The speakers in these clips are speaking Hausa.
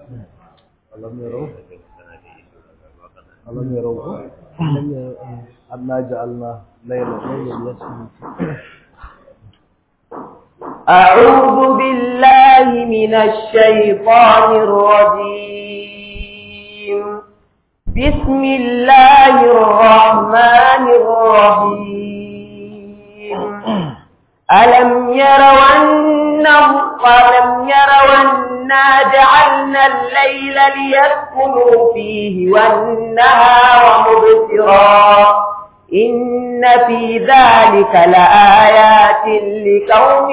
alam yarau alam yarau anna ja'alna laylan أعوذ بالله من الشيطان الرجيم بسم الله الرحمن الرحيم ألم يروا أنه ألم يروا أنا جعلنا الليل ليسكنوا فيه والنهار مبصرا إن في ذلك لآيات لقوم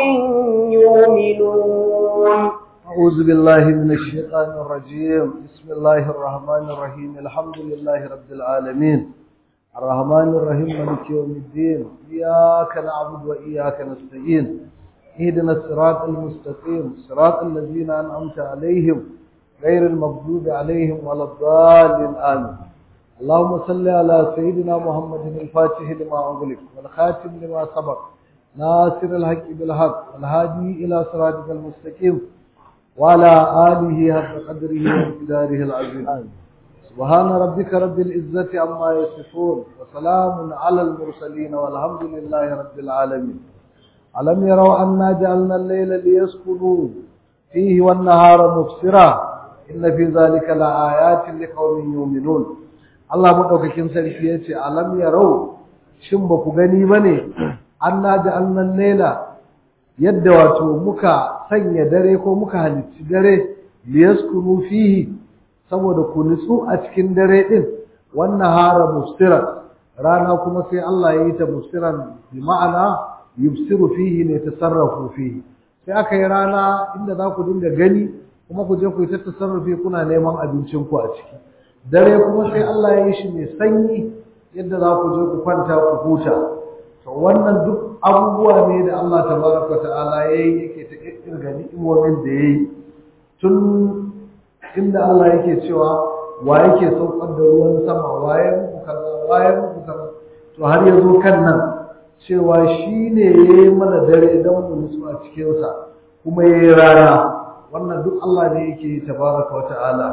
يؤمنون أعوذ بالله من الشيطان الرجيم بسم الله الرحمن الرحيم الحمد لله رب العالمين الرحمن الرحيم مالك يوم الدين إياك نعبد وإياك نستعين اهدنا الصراط المستقيم صراط الذين أنعمت عليهم غير المغضوب عليهم ولا الضالين آمين اللهم صل على سيدنا محمد الفاتح لما أغلق والخاتم لما سبق ناصر الحق بالحق والهادي إلى صراطك المستقيم وعلى آله حق قدره وامتداره العظيم سبحان ربك رب العزة عما يصفون وسلام على المرسلين والحمد لله رب العالمين ألم يروا أنا جعلنا الليل ليسكنوا فيه والنهار مبصرا إن في ذلك لآيات لقوم يؤمنون Allah madaukakin sarki ya ce alam yarau shin ba ku gani bane anna ja'alna layla yadda wato muka sanya dare ko muka halicci dare liyaskunu fihi saboda ku nutsu a cikin dare din wannan hara mufsiran rana kuma sai Allah ya yi ta mufsiran bi ma'ana yubsiru fihi ne tasarrafu fihi sai aka yi rana inda za ku dinga gani kuma ku je ku yi ta tasarrufi kuna neman abincin ku a ciki dare kuma sai Allah ya yi shi mai sanyi yadda za ku je ku kwanta ku huta to wannan duk abubuwa ne da Allah tabaraka ta'ala yayi yake ta kirkirga ni'imomin da yayi tun inda Allah yake cewa wa yake saukar da ruwan sama waye muku kaza waye muku kaza to har yazo kan nan cewa shine yayi mana dare dan mu nutsu a cikin sa kuma yayi rana wannan duk Allah ne yake tabaraka ta'ala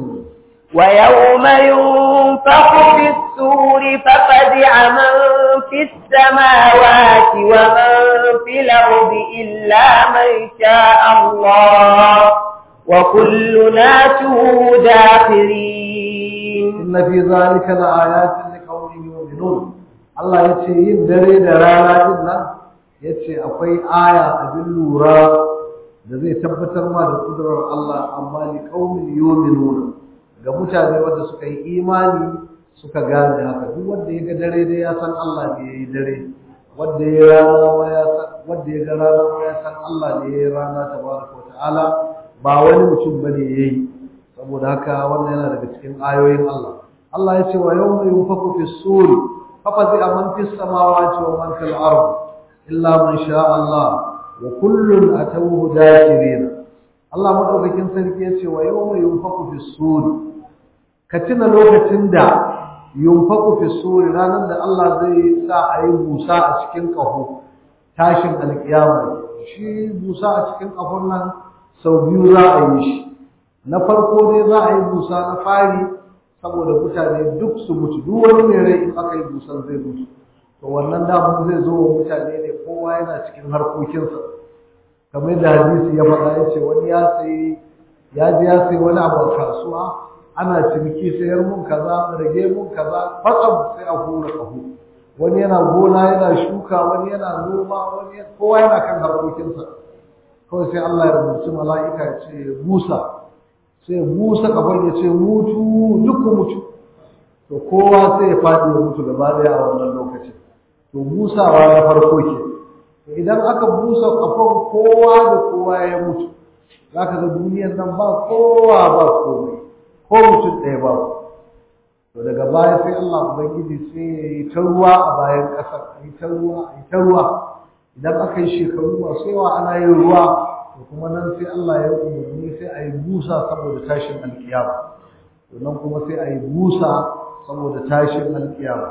ويوم ينفخ في السور ففزع من في السماوات ومن في الأرض إلا من شاء الله وكلنا داخرين إن في ذلك لآيات لقوم يؤمنون Allah ya ce yin dare da rana din nan ya ce akwai aya abin lura da zai tabbatar ma da kudurar Allah amma li qaumin yu'minuna ga mutane wanda suka yi imani suka gane haka duk wanda ya ga dare dai ya san Allah ne ya yi dare wanda ya rana ma ya san wanda ya ga rana ma ya san Allah ne ya yi rana tabaraka ta'ala ba wani mutum bane yayi saboda haka wannan yana daga cikin ayoyin Allah Allah ya ce wa yawma yunfaku fi suri fafazi man fis samawati wa man fil ard illa man sha Allah wa kullun atawhu dakirin Allah madaukakin sarki ya ce wa yawma yunfaku fi suri ka tuna lokacin da yunfaku fi suri ranar da Allah zai sa a yi busa a cikin ƙaho tashin alƙiyama shi busa a cikin ƙahon nan sau biyu za a yi shi na farko dai za a yi busa na fari saboda mutane duk su mutu duk wani mai rai in aka yi busan zai mutu to wannan damun zai zo wa mutane ne kowa yana cikin harkokinsa kamar yadda hadisi ya faɗa ya ce wani ya sayi ya je ya sayi wani abu a kasuwa ana ciniki sayar mun kaza rage mun kaza fatsam sai a hura ƙaho wani yana gona yana shuka wani yana noma wani kowa yana kan harkokinsa kawai sai Allah ya rubuci mala'ika ya ce busa sai busa kafan ya ce mutu duk ku mutu to kowa sai ya faɗi ya mutu gaba daya a wannan lokacin to busawa ya farko ke idan aka busa kafan kowa da kowa ya mutu zaka ga duniyar nan ba kowa ba komai ko mutum ɗaya ba to daga baya sai Allah ubangiji sai ya yi ta ruwa a bayan ƙasar a yi ta ruwa a yi ta ruwa idan aka yi shekaru masu yawa ana yin ruwa to kuma nan sai Allah ya umarni sai a yi busa saboda tashin alkiyama to nan kuma sai a yi busa saboda tashin alkiyama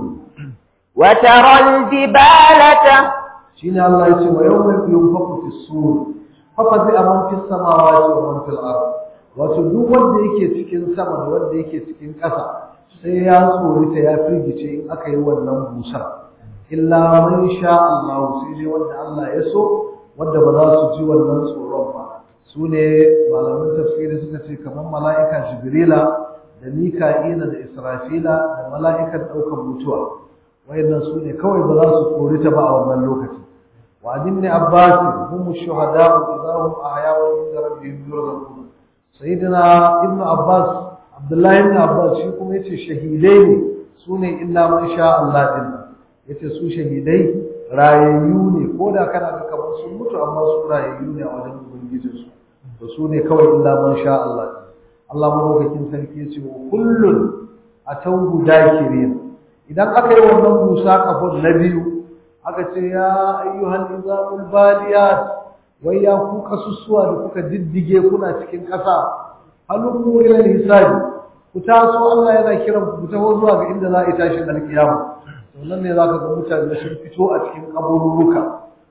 وترى الجبال shine Allah ya ce wa yawma yunfaqu fi sur fa fazi man fi samawati wa man fil ard wato duk wanda yake cikin sama da wanda yake cikin ƙasa sai ya tsorita ya firgice in aka yi wannan busar illa man sha Allah sai dai wanda Allah ya so wanda ba za su ji wannan tsoron ba su ne malamin tafsiri suka ce kamar mala'ika jibrila da mika'ila da israfila da mala'ikan ɗaukar mutuwa wayannan su ne kawai ba za su tsorita ba a wannan lokaci wa ibn abbas hum shuhada idza hum ahya'u inda rabbihim yurzaqun sayyidina ibn abbas abdullahi ibn abbas shi kuma yace shahidai ne su ne illa man sha Allah din yace su shahidai rayayyu ne ko da kana ga kamar sun mutu amma su rayayyu ne a wajen ubangijinsu to su ne kawai illa man sha Allah Allah madaukakin sarki ya ce kullun atawhu dakirin idan aka yi wannan musa kafin na biyu aka ce ya ayyuhal izamul baliyat wai ya ku kasussuwa da kuka diddige kuna cikin ƙasa halummu ila hisabi ku taso Allah yana kiran ku taho zuwa ga inda za a yi tashin alkiyama to nan ne zaka ga mutane sun fito a cikin kaburruka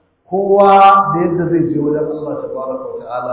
kowa da yadda zai je wajen Allah tabaraka wa ta'ala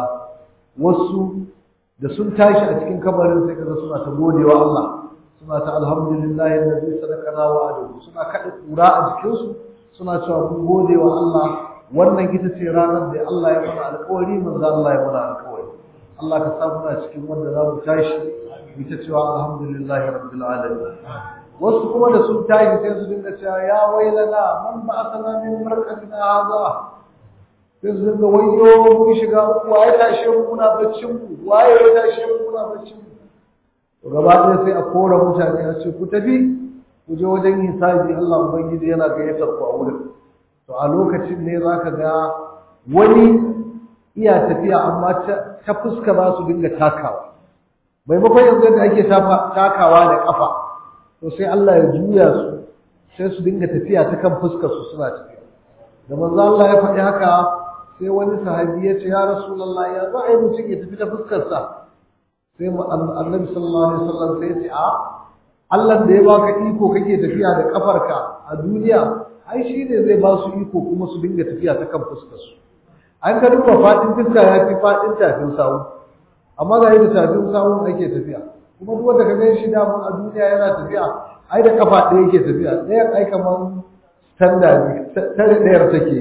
wasu da sun tashi a cikin kabarin sai kaga suna ta godewa Allah suna ta alhamdulillah alladhi sadaqana wa adahu suna kada kura a jikinsu suna cewa mun gode wa Allah wannan ita ce ranar da Allah ya mana alƙawari manzo Allah ya mana alƙawari Allah ka sa muna cikin wanda za mu tashi mu ta cewa alhamdulillah rabbil alamin wasu kuma da sun tashi sai su dinga cewa ya wailana man ba'athana min marqatina hadha sai su dinga wayo mun shiga uku waye tashe mu muna baccin ku waye ya tashe mu muna baccin ku to gaba ɗaya sai a kora mutane a ce ku tafi ku je wajen hisabi Allah ubangiji yana gayyatar ku a wurin to a lokacin ne zaka ga wani iya tafiya amma ta fuska za su dinga takawa maimakon yanzu yadda ake takawa da kafa to sai Allah ya juya su sai su dinga tafiya ta kan fuskar su suna tafiya da manzo Allah ya faɗi haka sai wani sahabi ya ce ya rasulullahi ya za a yi mutum ya tafi ta fuskar sa sai annabi sallallahu alaihi wasallam sai ya ce a Allah da ya baka iko kake tafiya da kafarka a duniya ai shi ne zai ba su iko kuma su dinga tafiya ta kan fuskar su an ka duba fadin fuska ya fi fadin tafin sawu amma ga yadda tafin sawu ake tafiya kuma duk wanda ka gan shi damun a duniya yana tafiya ai da kafa ɗaya yake tafiya ɗaya ai kamar standa ne tare ɗayar take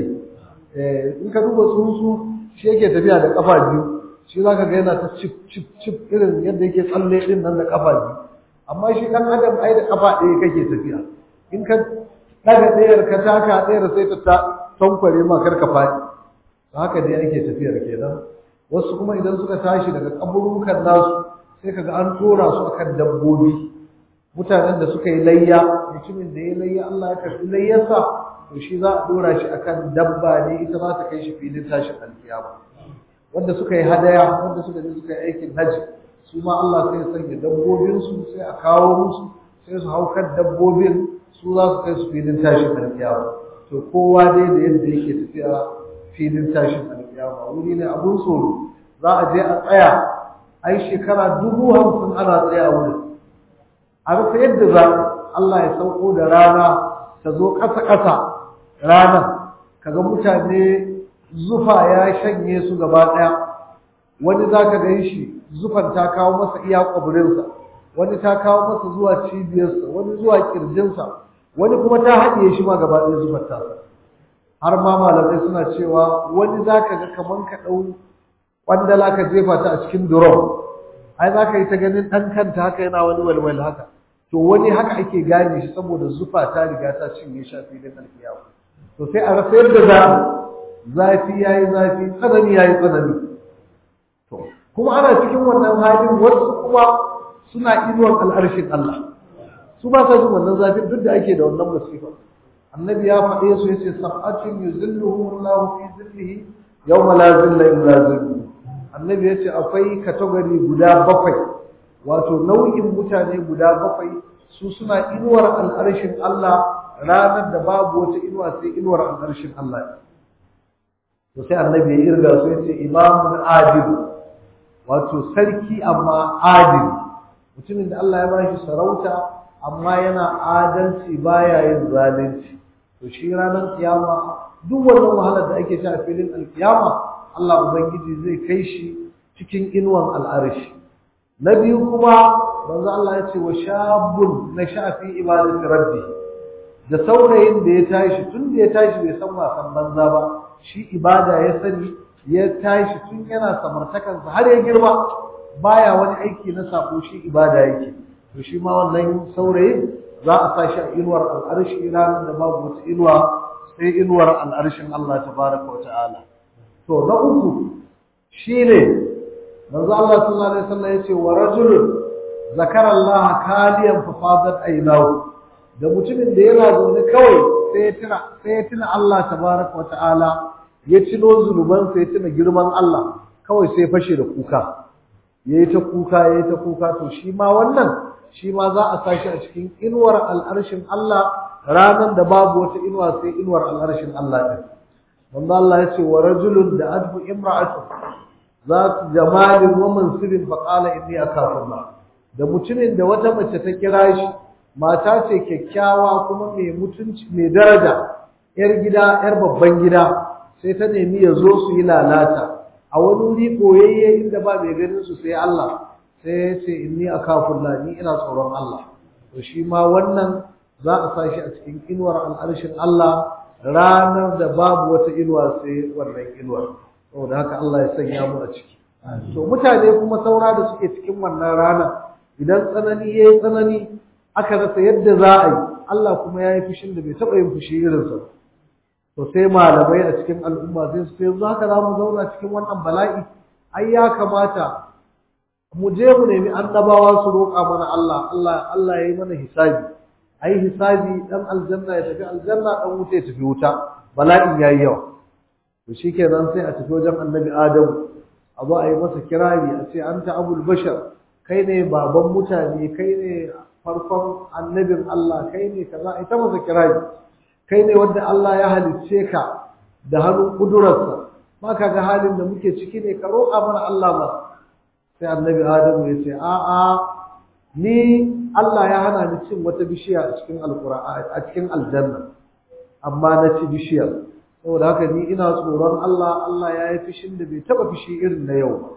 in ka duba tsuntsu shi yake tafiya da kafa biyu shi za ka ga yana ta cip cip cip irin yadda yake tsalle ɗin nan da kafa biyu amma shi ɗan adam ai da kafa ɗaya kake tafiya in ka ɗaga ɗayar ka taka ɗayar sai ta tankware ma kar ka faɗi haka dai ake tafiyar kenan wasu kuma idan suka tashi daga kaburukan nasu sai kaga an tora su akan dabbobi mutanen da suka yi layya mutumin da ya layya Allah ya karbi layyarsa to shi za a dora shi akan dabba ne ita za ta kai shi filin tashin alkiyama wanda suka yi hadaya wanda suka je suka yi aikin haji su ma Allah sai ya sanya dabbobin su sai a kawo musu sai su hau kan dabbobin su za su kai su filin tashin alkiyama to kowa dai da yadda yake tafiya filin tashin alkiyama wuri ne abun tsoro za a je a tsaya ai shekara dubu hamsin ana tsaya wurin a rasa yadda za Allah ya sauko da rana ta zo ƙasa-ƙasa rana kaga mutane zufa ya shanye su gaba ɗaya wani za ka gan shi zufan ta kawo masa iya ƙwabirinsa wani ta kawo masa zuwa cibiyarsa wani zuwa ƙirjinsa wani kuma ta haɗiye shi ma gaba ɗaya zufar tasa har ma malamai suna cewa wani za ka ga kaman ka ɗau ƙwandala ka jefa ta a cikin durom ai za ka yi ta ganin ɗan kanta haka yana wani walwal haka to wani haka ake gane shi saboda zufa ta riga ta cinye shi a filin alkiyawa to sai a rasa yadda za zafi ya yi zafi tsanani ya yi tsanani to kuma ana cikin wannan halin wasu kuma suna inuwan al'arshin Allah su ba sa jin wannan zafin duk da ake da wannan musifa annabi ya faɗe su yace sab'atun yuzilluhum Allah fi zillihi yawma la zilla illa zilluhu annabi yace akwai category guda bakwai wato nau'in mutane guda bakwai su suna inuwar al'arshin Allah ranar da babu wata inuwa sai inuwar al'arshin Allah to sai annabi ya irga su yace imamun adil wato sarki amma adil mutumin da Allah ya bashi sarauta amma yana adalci baya yin zalunci to shi ranar kiyama duk wannan wahalar da ake sha a filin alkiyama Allah ubangiji zai kai shi cikin inuwan al'arshi na biyu kuma manzo Allah ya ce wa shabun na shafi ibadati rabbi da saurayin da ya tashi tun da ya tashi bai san wasan banza ba shi ibada ya sani ya tashi tun yana samartakansa har ya girma baya wani aiki na sako shi ibada yake to shi ma wannan saurayin za a sa shi a inuwar al'arshi ranar da babu wata inuwa sai inuwar al'arshin Allah tabaraka wa ta'ala to na uku shine manzo Allah sallallahu alaihi wasallam yace wa rajulun zakara Allah kaliyan fa fadat aynahu da mutumin da yana zaune kawai sai ya tuna sai ya tuna Allah tabaraka wa ta'ala ya cino zunuban sai ya tuna girman Allah kawai sai fashe da kuka yayi ta kuka yayi ta kuka to shi ma wannan shi ma za a sashi a cikin inuwar al'arshin Allah ranar da babu wata inuwa sai inuwar al'arshin Allah ɗin. Wanda Allah ya ce wa rajulun da adhu imra'atu za su jamalin wa mansibin faƙala inni a kafin Da mutumin da wata mace ta kira shi mata ce kyakkyawa kuma mai mutunci mai daraja ‘yar gida ‘yar babban gida sai ta nemi ya zo su yi lalata a wani wuri koyayye inda ba mai ganin su sai Allah sai ya ce inni akafullah ni ina tsoron Allah to shi ma wannan za a sa shi a cikin inuwar al'arshin Allah ranar da babu wata inuwa sai wannan inuwar saboda haka Allah ya sanya mu a ciki to mutane kuma saura da suke cikin wannan rana idan tsanani yayi tsanani aka rasa yadda za a yi Allah kuma ya yi fushin da bai taɓa yin fushi irinsa ba to sai malamai a cikin al'umma sai su ce yanzu haka za mu zauna cikin wannan bala'i ai ya kamata mu je mu nemi annabawa su roƙa mana Allah Allah Allah ya yi mana hisabi ai hisabi dan aljanna ya tafi aljanna dan wuta ya tafi wuta bala'in yayi yawa to shikenan sai a tafi wajen annabi Adamu a zo a yi masa kirari a ce anta abul bashar kai ne baban mutane kai ne farkon annabin Allah kai ne kaza ita masa kirari kai ne wanda Allah ya halicce ka da hannun kudurarsa ma ka ga halin da muke ciki ne ka roƙa mana Allah ba sai annabi Adamu ya ce a a ni Allah ya hana ni cin wata bishiya a cikin alqur'ani a cikin aljanna amma na ci bishiyar saboda haka ni ina tsoron Allah Allah ya yi fishin da bai taba fishi irin na yau ba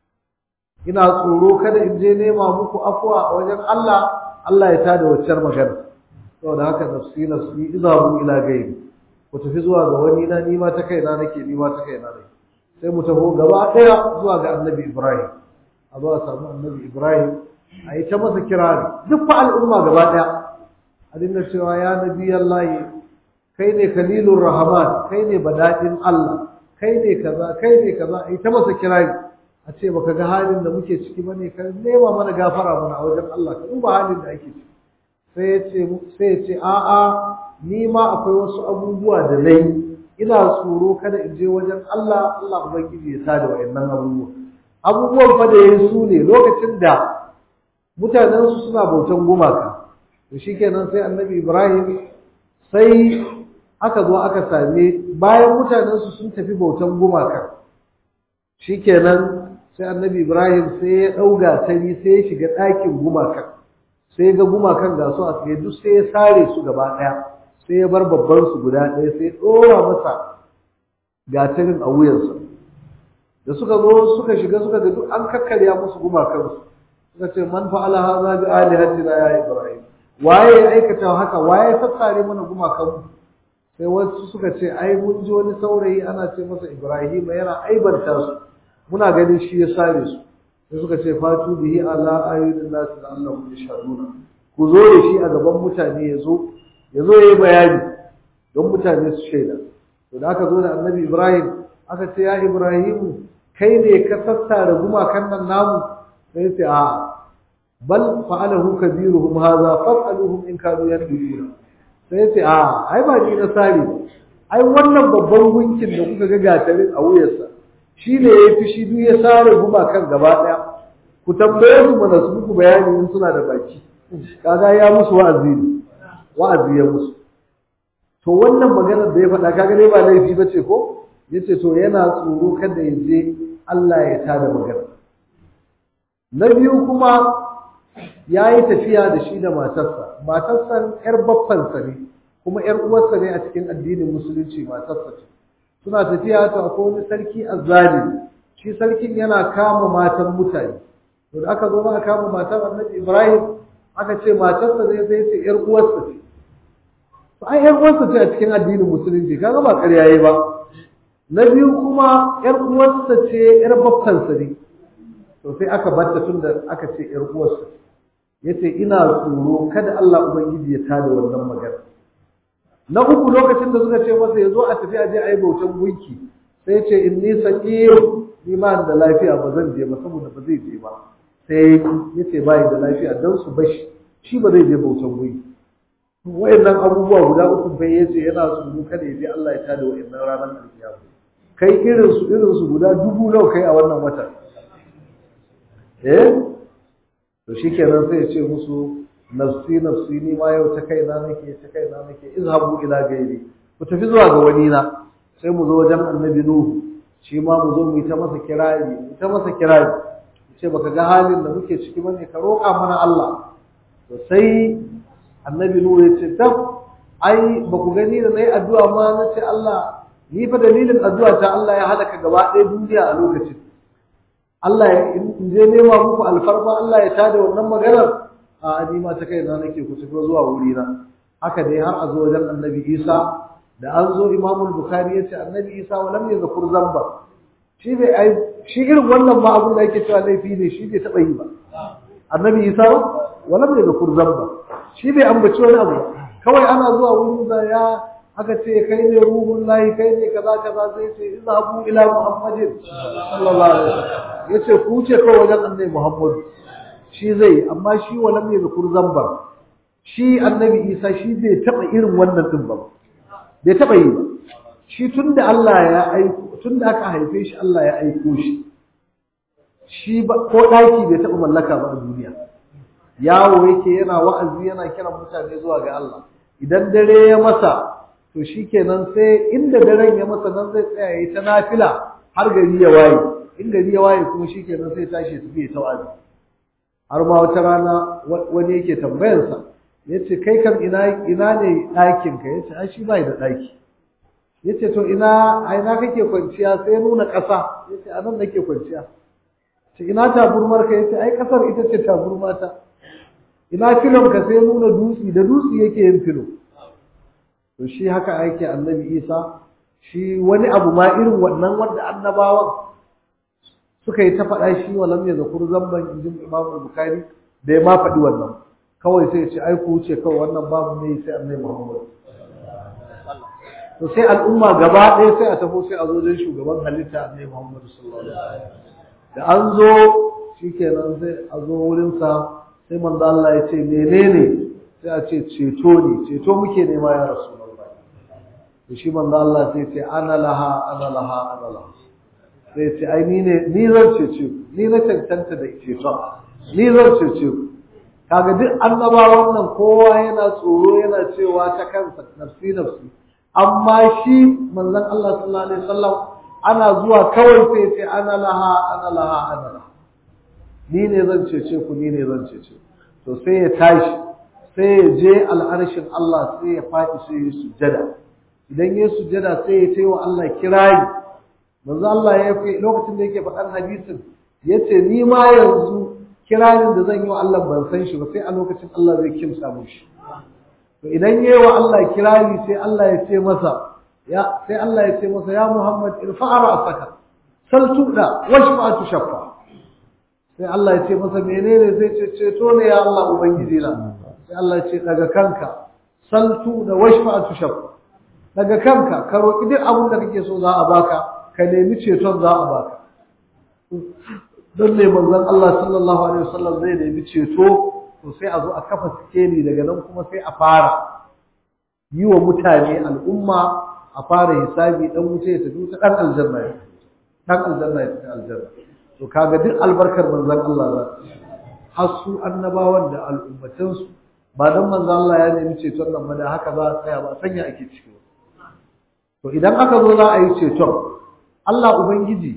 ina tsoro kada in je nema muku afuwa a wajen Allah Allah ya tada waccar magana saboda haka nafsi nafsi izabu ila gaibi ku tafi zuwa ga wani na ni ma ta kaina nake ni ma ta kaina nake sai mu taho gaba daya zuwa ga annabi Ibrahim a zuwa samu annabi Ibrahim a yi ta masa kirari duk fa al'umma gaba daya a dinga cewa ya nabi Allah kai ne kalilur rahman kai ne badadin Allah kai ne kaza kai ne kaza a yi ta masa kirari a ce baka ga halin da muke ciki bane ka nema mana gafara mana a wajen Allah ka duba halin da ake ciki sai ya ce sai ya ce a'a ni ma akwai wasu abubuwa da nayi ina tsoro kada in je wajen Allah Allah ubangiji ya sada wayannan abubuwa abubuwan fa da yayi su ne lokacin da mutanen su suna bautan gumaka to shikenan sai annabi Ibrahim sai aka zo aka same bayan mutanen su sun tafi bautan gumaka shikenan sai annabi Ibrahim sai ya ɗauga tari sai ya shiga ɗakin gumakan sai ya ga gumakan ga su a tsaye duk sai ya sare su gaba ɗaya sai ya bar babban su guda ɗaya sai ya ɗora masa gatarin a wuyansa da suka zo suka shiga suka ga duk an kakkarya musu gumakan su suka ce man fa'ala hadha bi alihatina ya Ibrahim waye ya aikata haka waye ya sassare mana gumakan mu sai wasu suka ce ai mun ji wani saurayi ana ce masa Ibrahim yana aibanta su muna ganin shi ya sare su sai suka ce fatu bihi ala ayyudin nasu da Allah mu yashhaduna ku zo da shi a gaban mutane ya zo ya zo yayi bayani don mutane su shaida to da aka zo da Annabi Ibrahim aka ce ya Ibrahim kai ne ka sassara gumakan nan namu sai ce a bal fa'alahu kabiruhum hadha fas'aluhum in kanu yadruna sai ce a ai ba ni na sare ai wannan babban gunkin da kuka ga gatarin a wuyarsa shi ne ya fi shi duk ya sare gumakan gaba ɗaya ku tambaye su mana su muku bayani in suna da baki kaga ya musu wa'azi ne wa'azi ya musu to wannan maganar da ya faɗa kaga dai ba laifi ba ce ko yace to yana tsoro kada ya je Allah ya tada magana na biyu kuma ya yi tafiya da shi da matarsa matarsa ‘yar baffansa ne kuma ‘yar uwarsa ne a cikin addinin musulunci matarsa ce suna tafiya ta akwai wani sarki azzalimi shi sarkin yana kama matan mutane to da aka zo aka kama matan annabi Ibrahim aka ce matarsa zai zai ce ‘yar uwarsa ce. To, ai, ‘yar uwarsa ce a cikin addinin musulunci, kaga ba ƙarya yi ba. Na biyu kuma ‘yar uwarsa ce ‘yar babtansa ne. To, sai aka batta tun da aka ce ‘yar uwarsa. Ya ce, ina tsoro kada Allah Ubangiji ya tada wannan magana. Na uku lokacin da suka ce masa ya zo a tafi a je a yi bautan gunki, sai ce in ni saƙi ni ma da lafiya ba zan je ba saboda ba zai je ba. sai ya ce bayi da lafiya don su bashi shi ba zai je bautan guri wayannan abubuwa guda uku bai yace yana tsoro kada ya je Allah ya tada wayannan ranar alkiyama kai irin su irin su guda dubu nawa kai a wannan wata eh to shikenan sai ya ce musu nafsi nafsi ni ma yau ta kaina nake ta kaina nake izhabu ila gairi ku tafi zuwa ga wani na sai mu zo wajen annabi nuhu shi ma mu zo mu yi ta masa kirari mu ta masa kirari ce baka ga halin da muke ciki bane ka roƙa mana Allah to sai annabi nuhu ya ce tab ai ba ku gani da nayi addu'a ma na ce Allah ni fa dalilin addu'a ta Allah ya halaka gaba ɗaya duniya a lokacin Allah ya in je nema muku alfarma Allah ya tada wannan maganar a ni ma ta kai na nake ku tafi zuwa wuri na haka dai har a zo wajen annabi Isa da an zo Imam Bukhari ya ce annabi Isa wa lam yazkur zamba shi bai ai shi irin wannan ma abin da yake cewa laifi ne shi bai taɓa yi ba annabi isa wala bai da kurzan ba shi bai ambaci wani abu kawai ana zuwa wurin da ya aka ce kai ne ruhun lahi kai ne kaza kaza sai ce izhabu ila muhammadin sallallahu alaihi wasallam yace ku ce kawai wajen annabi muhammad shi zai amma shi wala bai da kurzan ba shi annabi isa shi bai taɓa irin wannan din ba bai taɓa yi ba shi tunda Allah ya aiko tunda aka haife shi Allah ya aiko shi shi ba ko daki bai taɓa mallaka ba a duniya yawo yake yana wa'azi yana kiran mutane zuwa ga Allah idan dare ya masa to shikenan sai inda daren ya masa nan zai tsaya yayi ta nafila har gari ya waye in gari ya waye kuma shikenan sai tashi su bi ta wa'azi har ma wata rana wani yake tambayarsa yace kai kam ina ina ne ɗakin ka yace ai shi bai da ɗaki yace to ina a ina kake kwanciya sai nuna ƙasa yace a nan nake kwanciya ce ina taburmar ka yace ai ƙasar ita ce taburmata ina filon ka sai nuna dutsi da dutsi yake yin filo to shi haka yake annabi Isa shi wani abu ma irin wannan wanda annabawan suka yi ta faɗa shi walam ya zakur zamban injin Imam Bukhari da ya ma faɗi wannan kawai sai ya ce ai ku wuce kawai wannan babu ne sai annabi Muhammad to sai al'umma gaba ɗaya sai a tafi sai a zo don shugaban halitta annabi Muhammad sallallahu alaihi wasallam da an zo shikenan sai a zo wurin sa sai manzo Allah ya ce menene sai a ce ceto ne ceto muke nema ya rasulullah to shi manzo Allah sai ce ana laha ana laha ana laha sai ce ai ni ne ni zan cece ni na cancanta da ceton ni zan cece ku kaga duk annabawan nan kowa yana tsoro yana cewa ta kansa nafsi nafsi amma shi manzon Allah sallallahu alaihi wasallam ana zuwa kawai sai ce ana laha ana laha ana laha ni ne zan cece ku ni ne zan cece to sai ya tashi sai ya je al'arshin Allah sai ya faɗi sai ya sujjada idan ya sujjada sai ya ce wa Allah kirayi manzo Allah ya fi lokacin da yake faɗan hadisin yace ni ma yanzu kirarin da zan yi wa Allah ban san shi ba sai a lokacin Allah zai kimsa mu shi to idan yayi wa Allah kirari sai Allah ya ce masa ya sai Allah ya ce masa ya Muhammad irfa'a ra'saka sal tuda washfa tushaffa sai Allah ya ce masa menene zai ce ceto ne ya Allah ubangiji na sai Allah ya ce daga kanka sal tuda washfa tushaffa daga kanka ka roki duk abin da kake so za a baka ka nemi ceton za a baka don ne manzon Allah sallallahu alaihi wasallam zai nemi ceto to sai a zo a kafa sikeli daga nan kuma sai a fara yi wa mutane al'umma a fara hisabi dan wuce ya tafi ta dan aljanna ya dan aljanna ya tafi aljanna to kaga duk albarkar manzon Allah za har su annabawan da al'ummatan su ba dan manzon Allah ya nemi ceton nan ba da haka za a tsaya ba sanya ake ciki to idan aka zo za a yi ceton Allah ubangiji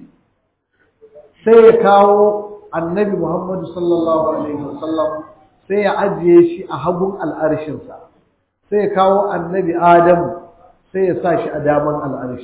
sai ya kawo annabi Muhammadu sallallahu alaihi wasallam sai ya ajiye shi a hagun al'arshinsa sai ya kawo annabi Adamu sai ya sa shi a daman al'arshi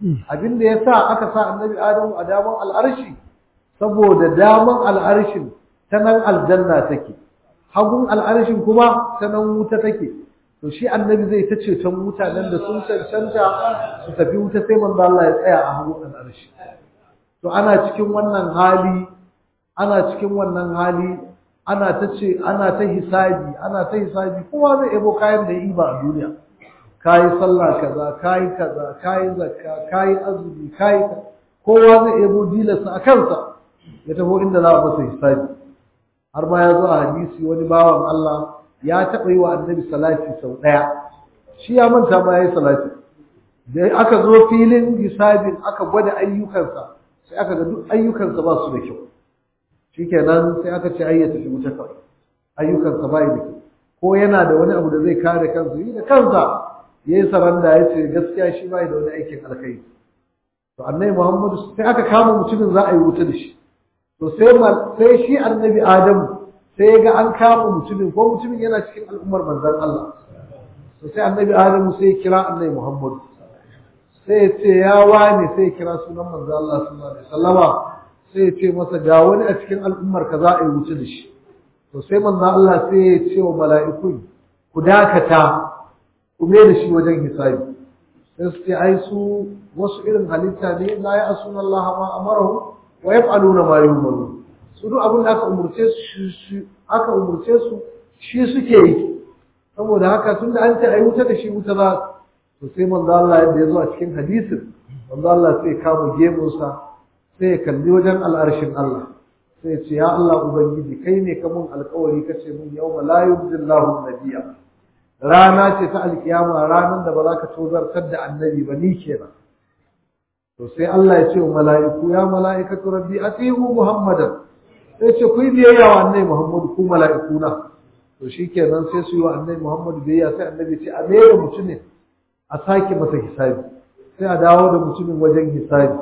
abin da yasa aka sa annabi adamu a daman al'arshi saboda daman al'arshin ta nan aljanna take hagun al'arshin kuma ta nan wuta take to shi annabi zai ta ceton mutanen da sun cancanta su tafi wuta sai manzo Allah ya tsaya a hagun al'arshi to ana cikin wannan hali ana cikin wannan hali ana ta ce ana ta hisabi ana ta hisabi kowa zai ebo kayan da ya yi ba a duniya kayi sallah kaza kayi kaza kayi zakka kayi azumi kayi kowa zai ebo dilarsa a kansa ya taho inda za a masa hisabi har ma ya zo a hadisi wani bawan Allah ya taɓa yi wa annabi salati sau ɗaya shi ya manta ma ya yi salati da aka zo filin hisabin aka gwada ayyukansa sai aka ga duk ayyukansa ba su da kyau shikenan sai aka ce ai ya tafi wuta kawai ayyukansa ba da kyau ko yana da wani abu da zai kare kansa yi da kansa ya yi saranda ya ce gaskiya shi ba da wani aikin alkhairi to annabi muhammadu sai aka kama mutumin za a yi wuta da shi to sai sai shi annabi adamu sai ya ga an kama mutumin ko mutumin yana cikin al'ummar manzon Allah to sai annabi adamu sai ya kira annabi muhammadu sai ya ce ya wane sai ya kira sunan manzon Allah sallallahu alaihi wasallama sai ya ce masa ga wani a cikin al'ummar ka za a yi wuce da shi to sai manzon Allah sai ya ce wa mala'ikun ku dakata ku me da shi wajen hisabi sai su ce ai su wasu irin halitta ne la ya asuna Allah ma amarahu wa yaf'aluna ma yu'maru su duk abin da aka umurce su aka umurce su shi suke yi saboda haka tunda an ce ai wuta da shi wuta za to sai manzo Allah yadda ya zo a cikin hadisin manzo Allah sai kama gemunsa sai ya kalli wajen al'arshin Allah sai ya ce ya Allah ubangiji kai ne ka mun alƙawari kace mun yawma la yuzillahu nabiyya rana ce ta alkiyama ranar da ba za ka tozartar da annabi ba ni kenan to sai Allah ya ce wa mala'iku ya mala'ikatu rabbi atihu muhammadan sai ce ku yi biyayya wa annabi muhammadu ku mala'iku na to shikenan sai su yi wa annabi muhammadu biyayya sai annabi ce a mere mutumin a sake masa hisabi sai a dawo da mutumin wajen hisabi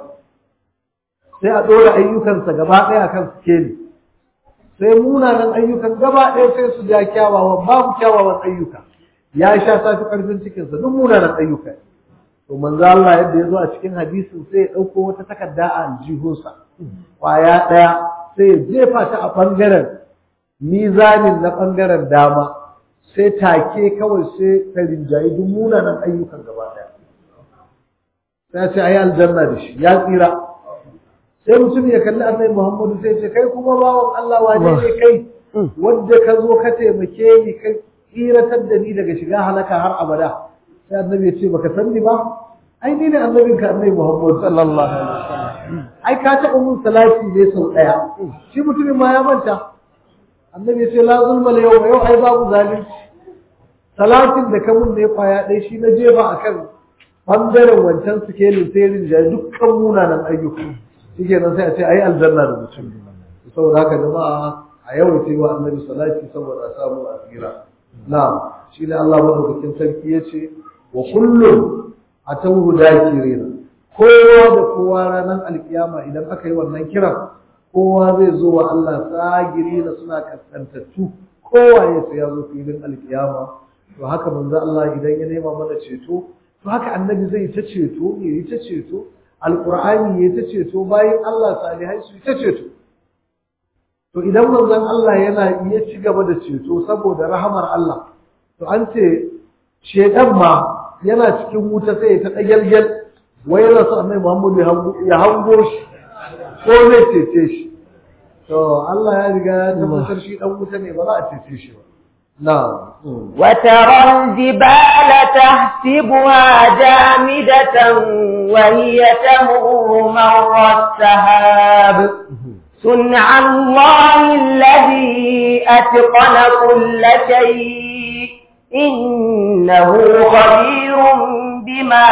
sai a ɗora ayyukansa gaba ɗaya kan sikeli sai munanan ayyukan gaba ɗaya sai su ja kyawawan babu kyawawan ayyuka ya sha safi ƙarfin cikinsa duk munanan ayyuka to manzo Allah yadda ya zo a cikin hadisin sai ya ɗauko wata takarda a aljihunsa ƙwaya ɗaya sai ya jefa ta a ɓangaren mizanin na ɓangaren dama sai take kawai sai ta rinjayi duk munanan ayyukan gaba ɗaya sai ya ce ayi aljanna da shi ya tsira sai mutum ya kalli annabi Muhammadu sai ce kai kuma bawan Allah wane ne kai wanda ka zo ka taimake ni ka tsiratar da ni daga shiga halaka har abada sai annabi ya ce baka san ni ba ai ni ne annabin ka annabi Muhammad sallallahu alaihi wasallam ai ka taɓa mun salati ne sau ɗaya shi mutumin ma ya manta annabi ya ce la zulma yau yau ai babu zalunci salatin da ka mun ne kwaya ɗaya shi na jefa akan bangaren wancan sikelin sai rinjaye dukkan munanan ayyuka shi kenan sai a ce ayi aljanna da mutum saboda haka jama'a a yau ce wa annabi salati saboda a samu asira na'am shi ne Allah madaukakin sarki ya ce wa kullum atawhu dakirina kowa da kowa ranar alkiyama idan aka yi wannan kiran kowa zai zo wa Allah sagirina suna kaskantattu kowa ya sai ya zo filin alkiyama to haka manzo Allah idan ya nema mana ceto to haka annabi zai ta ceto ya yi ta ceto alqur'ani ya ta ceto bayan Allah salihai su ta ceto to idan manzon Allah yana iya ci gaba da ceto saboda rahamar Allah to an ce shedan ma yana cikin wuta sai ta dagalgal wai yana so annabi Muhammad ya hango shi ko zai cece shi to Allah ya riga ya tabbatar shi dan wuta ne ba za a cece shi ba نعم وترى الجبال تحسبها جامدة وهي تمر مر السحاب صنع الله الذي أتقن كل شيء إنه خبير بما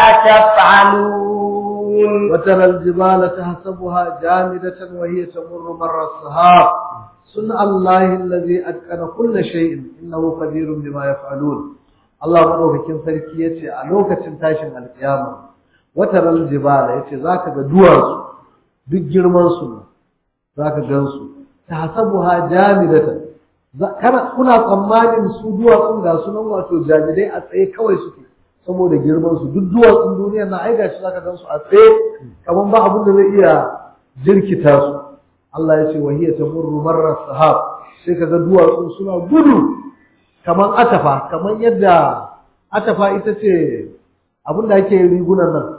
تفعلون وترى الجبال تحسبها جامدة وهي تمر مر السحاب صنع الله الذي أتقن كل شيء إنه قدير بما يفعلون الله مدوكين sarki yace a lokacin tashin alkiyama wataral jibala yace zaka ga duwatsu duk girman su zaka gansu tasabuha jamidatan kana kuna tsammanin su duwatsun ga sunan wato jamidai a tsaye kawai suke saboda girman su duk duwatsun duniya na ai gashi zaka gan su a tsaye kaman ba abin da zai iya jirkita su Allah ya ce wa hiya tamurru marra sahab sai kaga duwatsun suna gudu kaman atafa kaman yadda atafa ita ce abin da ake rigunan nan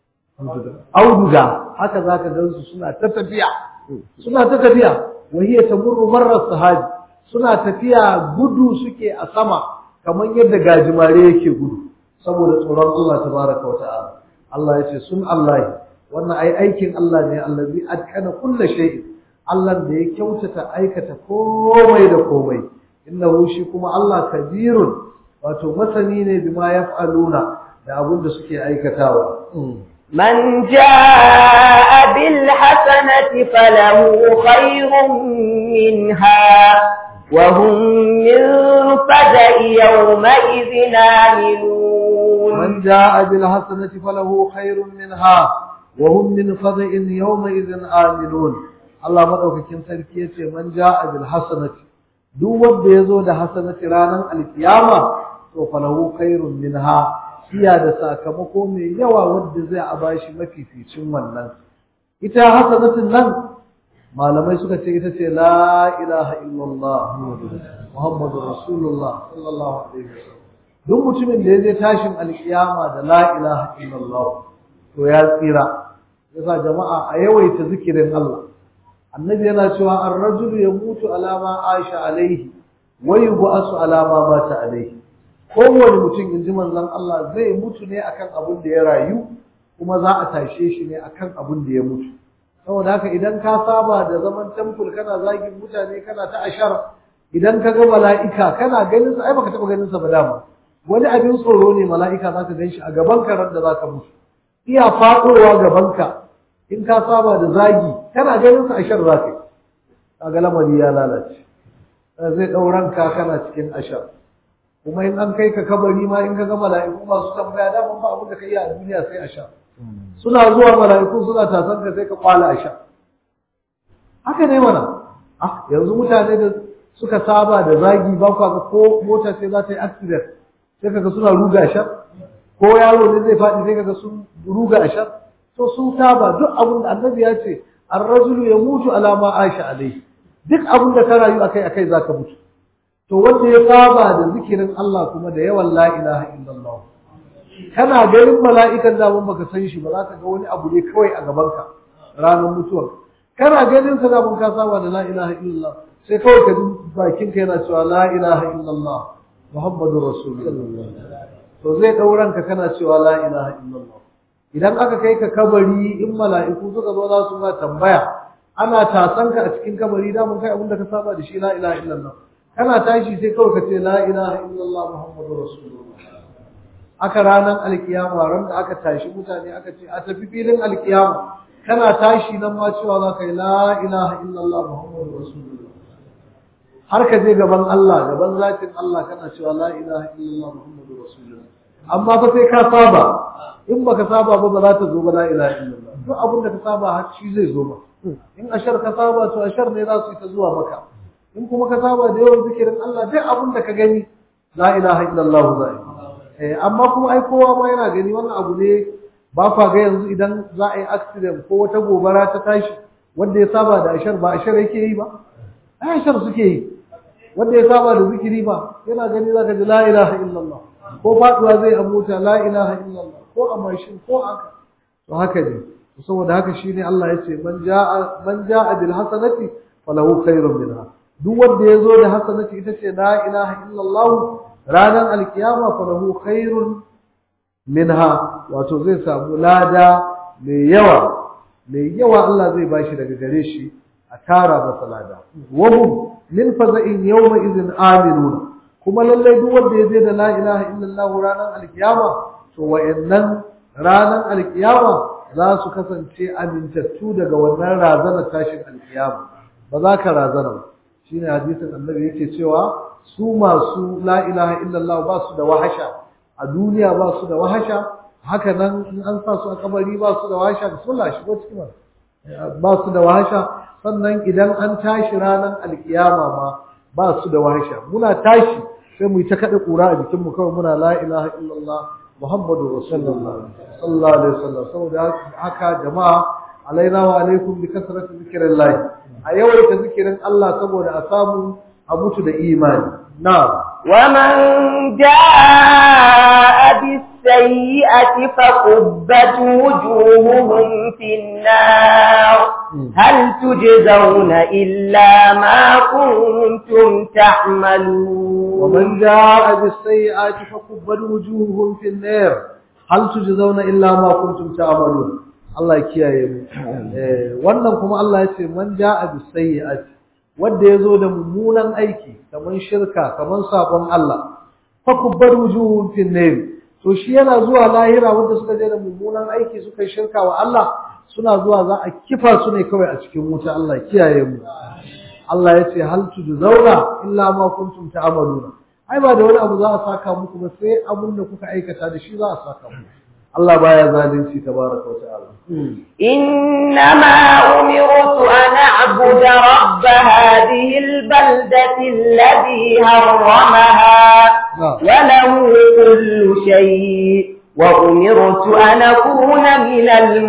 auduga haka zaka gan su suna ta tafiya suna ta tafiya wa hiya tamurru marra sahab suna tafiya gudu suke a sama kamar yadda gajimare yake gudu saboda tsoron Allah tabaraka wa ta'ala Allah ya ce sun Allah wannan ai aikin Allah ne allazi atkana kullu shay'in Allah da ya kyautata aikata komai da komai innahu shi kuma Allah kabirun wato masani ne bima yaf'aluna da abin da suke aikatawa من جاء بالحسنة فله خير منها وهم من فزع يومئذ آمنون من جاء بالحسنة فله خير منها وهم من فزع يومئذ آمنون Allah madaukakin sarki yace man jaa bil hasanati duk wanda yazo da hasanati ranar alkiyama to falahu khairun minha siya da sakamako mai yawa wanda zai a bashi mafificin wannan ita hasanatin nan malamai suka ce ita ce la ilaha illallah muhammadu rasulullah sallallahu alaihi wasallam duk mutumin da ya je tashin alkiyama da la ilaha illallah to ya tsira yasa jama'a a yawaita zikirin Allah annabi yana cewa ar-rajulu yamutu ala ma aisha alaihi wa yub'asu ala ma mata alaihi kowane mutum inji manzon Allah zai mutu ne akan abin da ya rayu kuma za a tashe shi ne akan abin da ya mutu saboda haka idan ka saba da zaman temple kana zagin mutane kana ta ashar idan ka ga mala'ika kana ganin sa ai baka taba ganin sa ba dama wani abin tsoro ne mala'ika za ka ganshi a gaban ka ran da za ka mutu iya faɗowa gaban ka in ka saba da zagi kana ganin sa ashar za ka yi kaga lamari ya lalace zai ɗauran ka kana cikin ashar kuma in an kai ka kabari ma in ka ga mala'iku masu tambaya daman ba abin da ka yi a duniya sai ashar suna zuwa mala'iku suna tasan ka sai ka kwala a sha haka ne mana ah yanzu mutane da suka saba da zagi ba ku ga ko mota sai za ta yi accident sai kaga suna ruga a sha ko yaro ne zai faɗi sai kaga sun ruga a sha to sun saba duk abin da annabi ya ce ar-rajulu yamutu ala ma aisha alai duk abin da ka rayu akai akai zaka mutu to wanda ya saba da zikirin Allah kuma da yawan la ilaha illallah kana ganin mala'ikan da mun baka san shi ba za ka ga wani abu ne kawai a gabanka ranar mutuwar kana ganin sa da mun ka saba da la ilaha illallah sai kawai ka ji bakin ka yana cewa la ilaha illallah muhammadur rasulullah to zai dauran ka kana cewa la ilaha illallah idan aka kai ka kabari in mala'iku suka zo za su ma tambaya ana tasan ka a cikin kabari da mun kai abin da ka saba da shi la ilaha illallah kana tashi sai kawai ka ce la ilaha illallah muhammadur rasulullah aka ranar alkiyama ran da aka tashi mutane aka ce a tafi filin alkiyama kana tashi nan ma cewa za ka yi la ilaha illallah muhammadu rasulullah har ka je gaban Allah gaban zatin Allah kana cewa la ilaha illallah muhammadu rasulullah amma fa sai ka saba in baka saba ba ba za ta zo ba la ilaha illallah duk abin da ka saba har shi zai zo ba in ashar ka saba to ashar ne za su yi ta zuwa maka in kuma ka saba da yawan zikirin Allah duk abin da ka gani la ilaha illallah za yi amma kuma ai kowa ma yana gani wannan abu ne ba kwa ga yanzu idan za a yi accident ko wata gobara ta tashi wanda ya saba da ashar ba ashar yake yi ba ai ashar suke yi wanda ya saba da zikiri ba yana gani zaka ji la ilaha illallah ko faduwa zai a mota la ilaha illallah ko a mashin ko aka to haka ne saboda haka shine Allah ya ce man jaa man jaa bil hasanati falahu khairun minha duk wanda ya zo da hasanati ita ce la ilaha illallah ranar alkiyama falahu khairun minha wato zai samu lada mai yawa mai yawa Allah zai bashi daga gare shi a tara masa lada wahum min faza'in yawma idhin aminuna kuma lallai duk wanda ya je da la ilaha illallah ranar alkiyama to wayannan ranar alkiyama za su kasance amintattu daga wannan razana tashin alkiyama ba za ka razana ba shine hadisin annabi yake cewa su masu la ilaha illallah ba su da wahasha a duniya ba su da wahasha haka nan in an sa su a kabari ba su da wahasha bismillah shigo cikin ba su da wahasha sannan idan an tashi ranar alkiyama ma ba su da wahasha muna tashi sai mu yi ta kada kura a jikinmu kawai muna la ilaha illallah Muhammadu Rasulullah sallallahu alaihi wasallam saboda haka jama'a alaina wa alaikum bi kasrati zikrillah a yawaita zikirin Allah saboda a samu a mutu da imani na'am ومن جاء بالسيئة فقبت وجوههم في النار هل تجزون إلا ما كنتم تعملون ومن جاء بالسيئات فكبت وجوههم في النار هل تجزون إلا ما كنتم تعملون Allah ya kiyaye mu wannan kuma Allah ya ce man ja'a bis sayyi'ati wanda yazo da mummunan aiki kaman shirka kaman sabon Allah fa kubbar wujuhum fin nar to shi yana zuwa lahira wanda suka je da mummunan aiki suka yi shirka wa Allah suna zuwa za a kifa su ne kawai a cikin wuta Allah ya kiyaye mu Allah ya ce hal tujzauna illa ma kuntum ta'maluna ai ba da wani abu za a saka muku ba sai abun da kuka aikata da shi za a saka muku Allah baya zalunci tabaraka wa ta'ala إنما أمرت أن أعبد رب هذه البلدة الذي هرمها وله كل شيء وأمرت أن أكون من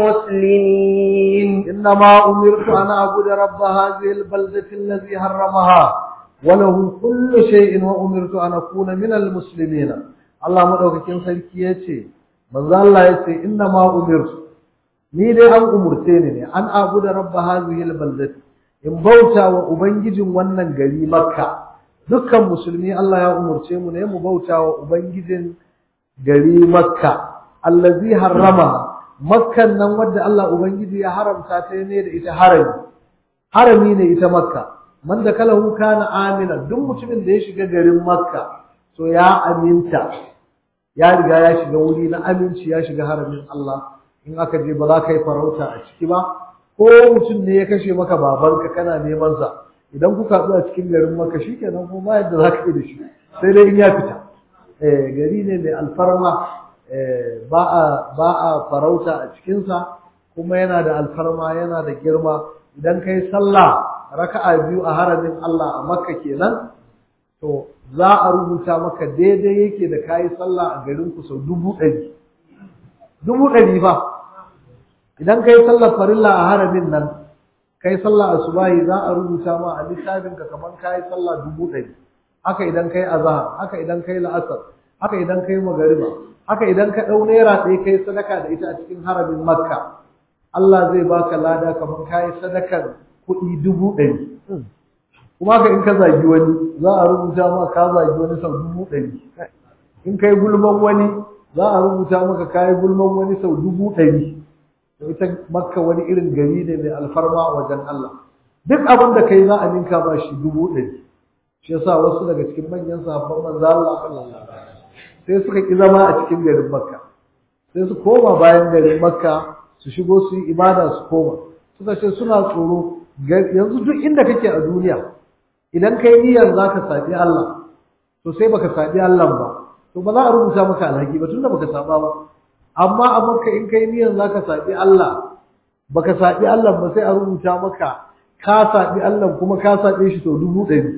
المسلمين إنما أمرت أن أعبد رب هذه البلدة الذي حرمها وله كل شيء وأمرت أن أكون من المسلمين الله مدوكين sarki yace manzo Allah yace innama umirtu ni dai an umurce ni ne an abuda rabba hadhihi albaldati in bauta wa ubangijin wannan gari makka dukkan musulmi Allah ya umurce mu ne mu bauta wa ubangijin gari makka allazi harrama makkan nan wadda Allah ubangiji ya haramta ta ne da ita harami harami ne ita makka man da kalahu kana amina duk mutumin da ya shiga garin makka to ya aminta ya riga ya shiga wuri na aminci ya shiga haramin Allah in aka je ba za ka yi farauta a ciki ba ko mutum ne ya kashe maka babanka kana neman sa idan kuka haɗu a cikin garin maka shikenan kuma ba yadda za ka yi da shi sai dai in ya fita eh gari ne mai alfarma eh ba a ba a farauta a cikinsa kuma yana da alfarma yana da girma idan kai sallah raka'a biyu a haramin Allah a makka kenan to za a rubuta maka daidai yake da kayi sallah a garin ku sau dubu ɗari dubu ɗari ba idan kai sallar farilla a haramin nan kai sallah asubahi za a rubuta ma a littafin ka kamar kai sallah dubu ɗari haka idan kai azhar haka idan kai la'asar haka idan kai magariba haka idan ka ɗau naira ɗaya kai sadaka da ita a cikin haramin makka Allah zai baka lada kamar kai sadakar kuɗi dubu ɗari kuma haka in ka zagi wani za a rubuta ma ka zagi wani sau dubu ɗari in kai gulman wani za a rubuta maka kayi gulman wani sau dubu ɗari ita makka wani irin gari ne mai alfarma a wajen Allah duk abin da kai za a ninka ba shi dubu ɗari shi yasa wasu daga cikin manyan sahabban manzo Allah sai suka ki zama a cikin garin makka sai su koma bayan garin makka su shigo su yi ibada su koma suka ce suna tsoro yanzu duk inda kake a duniya idan kai niyyar zaka sabi Allah to sai baka sabi Allah ba to ba za a rubuta maka alhaki ba tunda baka saba ba amma a maka in kai niyyar zaka sabi Allah baka sabi Allah ba sai a rubuta maka ka sabi Allah kuma ka sabe shi to dubu ɗari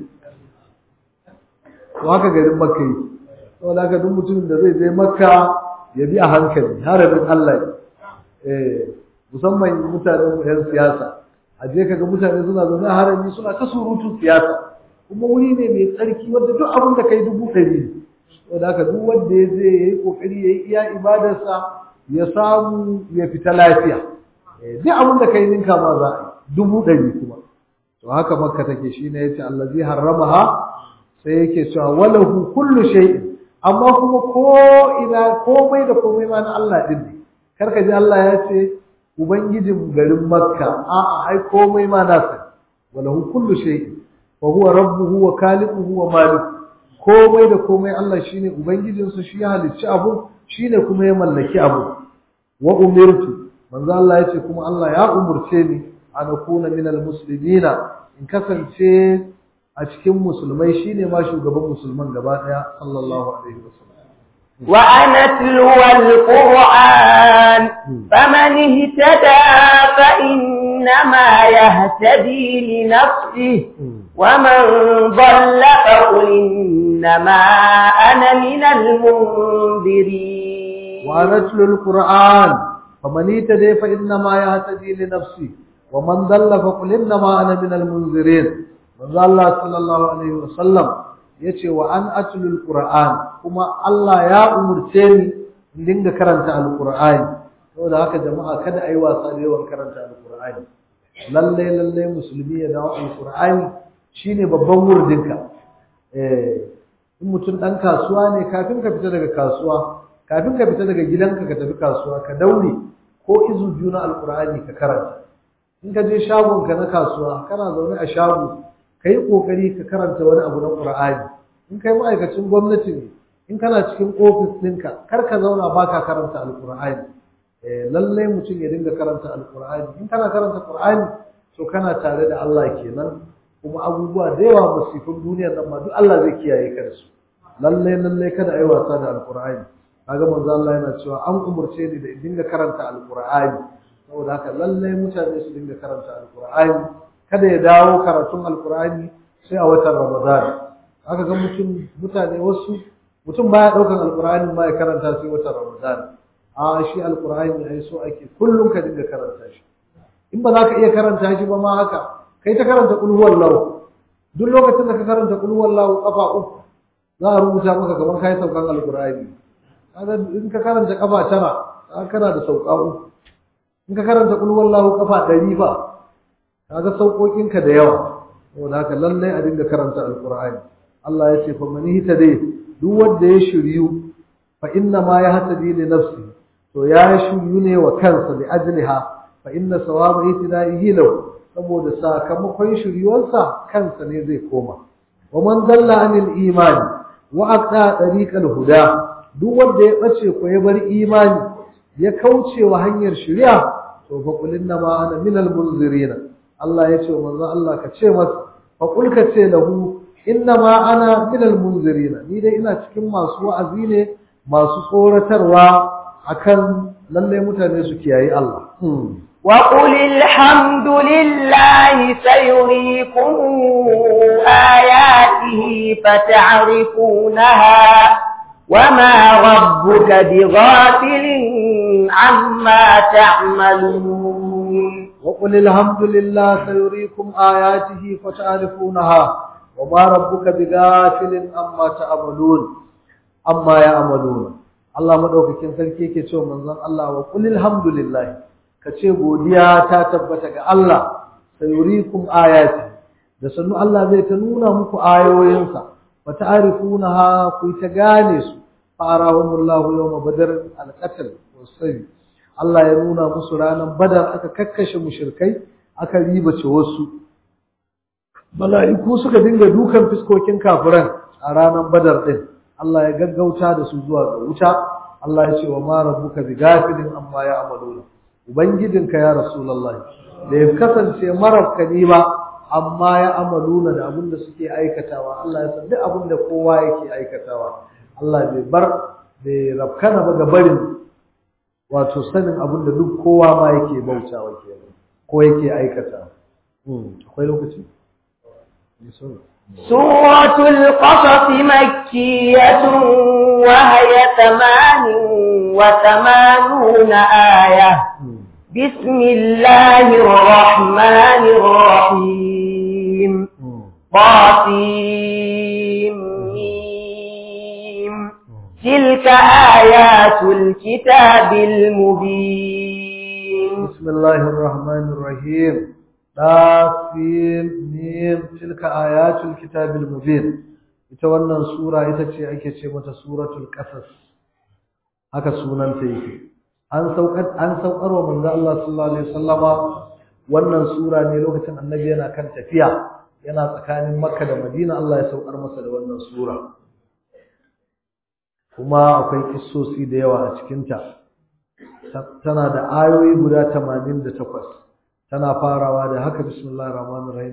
to haka garin makka yi saboda haka duk mutumin da zai je makka ya bi a hankali harabin Allah eh musamman mutanen mu yan siyasa a je kaga mutane suna zaune a harami suna ta surutun siyasa kuma wuri ne mai tsarki wanda duk abin da kai dubu ɗari ne saboda haka duk wanda ya je ya yi kokari ya yi iya ibadarsa ya samu ya fita lafiya duk abin da kai ninka ma za a yi dubu ɗari kuma to haka makka take shi ne yace allazi harramaha sai yake cewa walahu kullu shay'in amma kuma ko ina komai da komai ma na Allah din ne kar ka ji Allah ya ce ubangijin garin makka a'a ai komai ma nasa walahu kullu shay'in wa huwa rabbuhu wa khaliquhu wa malikuhu komai da komai Allah shine ubangijinsu shi ya halicci abu shine kuma ya mallaki abu wa umirtu manzo Allah yace kuma Allah ya umurce ni an akuna minal muslimina in kasance a cikin musulmai shine ma shugaban musulman gaba daya sallallahu alaihi wasallam وأن أتلو القرآن فمن اهتدى فإنما يهتدي لنفسه ومن ضل فقل إنما أنا من المنذرين وأن أتلو القرآن فمن اهتدي فإنما يهتدي لنفسه ومن ضل فقل إنما أنا من المنذرين من الله صلى الله عليه وسلم yace wa an atlul qur'an kuma Allah ya umurce ni in dinga karanta alqur'ani saboda haka jama'a kada ayi wasa da yawan karanta alqur'ani lalle lalle musulmi ya dawo alqur'ani shine babban wurdinka eh in mutum dan kasuwa ne kafin ka fita daga kasuwa kafin ka fita daga gidanka ka tafi kasuwa ka daure ko izu juna alqur'ani ka karanta in ka je shagon ka na kasuwa kana zaune a shago kai kokari ka karanta wani abu na qur'ani in kai ma'aikacin gwamnati ne in kana cikin ofis ɗinka kar ka zauna baka karanta alqur'ani eh lalle mutum ya dinga karanta alqur'ani in kana karanta qur'ani to kana tare da Allah kenan kuma abubuwa da yawa musifin duniyar nan ma duk Allah zai kiyaye ka da su lalle lalle kada ayi wasa da alqur'ani kaga manzo Allah yana cewa an umurce ni da in dinga karanta alqur'ani saboda haka lalle mutane su dinga karanta alqur'ani kada ya dawo karatun alqur'ani sai a watan ramadan aka ga mutum mutane wasu mutum baya daukan alqur'ani ma ya karanta sai watan ramadan a shi alqur'ani ai so ake kullum ka dinga karanta shi in ba za ka iya karanta shi ba ma haka kai ta karanta qul huwallahu duk lokacin da ka karanta qul huwallahu kafa uku za a rubuta maka kamar kai saukan alqur'ani kaga in ka karanta kafa tara kana da sauka uku in ka karanta qul huwallahu kafa 100 fa kaga saukokin ka da yawa saboda haka lallai a dinga karanta alqur'ani Allah ya ce fa man dai duk wanda ya shiryu fa inna ma yahtadi li nafsi to ya shiryu ne wa kansa li ajliha fa inna sawaba ihtida'ihi lahu saboda sakamakon shiryuwarsa kansa ne zai koma wa man dalla anil imani wa aqta tariqal huda duk wanda ya bace ko ya bar imani ya kauce wa hanyar shari'a to fa qul inna ma ana minal munzirin Allah ya ce wa manzo Allah ka ce masa fa qul ka ce lahu inna ma ana minal munzirin ni dai ina cikin masu wa'azi ne masu tsoratarwa akan lalle mutane su kiyayi Allah وقل الحمد لله سيريكم آياته فتعرفونها وما ربك بغافل عما تعملون وقل الحمد لله سيريكم آياته فتعرفونها وما ربك بغافل عما تعملون عما يعملون Allah madaukakin sarki yake cewa manzon Allah wa qul alhamdulillah kace godiya ta tabbata ga Allah sayurikum ayati da sannu Allah zai ta nuna muku ayoyinsa wa ta'rifunaha ku ta gane su farahumullahu yawma badr al-qatl was-sayy Allah ya nuna musu ranar badar aka kakkashe mushrikai aka ribace wasu mala'iku suka dinga dukan fiskokin kafiran a ranar badar din Allah ya gaggauta da su zuwa ga wuta Allah ya ce wa ma rabbuka bighafilin amma ya'maluna ubangijinka ya rasulullahi da ya kasance marabka ne ba amma ya amaluna da abin da suke aikatawa Allah ya san duk abin da kowa yake aikatawa Allah bai bar bai rabkana ba ga barin wato sanin abin da duk kowa ma yake bautawa kenan ko yake aikata akwai lokaci سورة القصص مكية وهي ثمان وثمانون آية بسم الله الرحمن الرحيم طاسيم تلك آيات الكتاب المبين بسم الله الرحمن الرحيم طاسيم ميم تلك آيات الكتاب المبين ita wannan sura ita ce ake ce mata suratul qasas haka sunanta yake an saukar an saukar wa manzo Allah sallallahu alaihi wasallama wannan sura ne lokacin annabi yana kan tafiya yana tsakanin Makka da Madina Allah ya saukar masa da wannan sura kuma akwai kissosi da yawa a cikin ta tana da ayoyi guda 88 tana farawa da haka bismillahir rahmanir rahim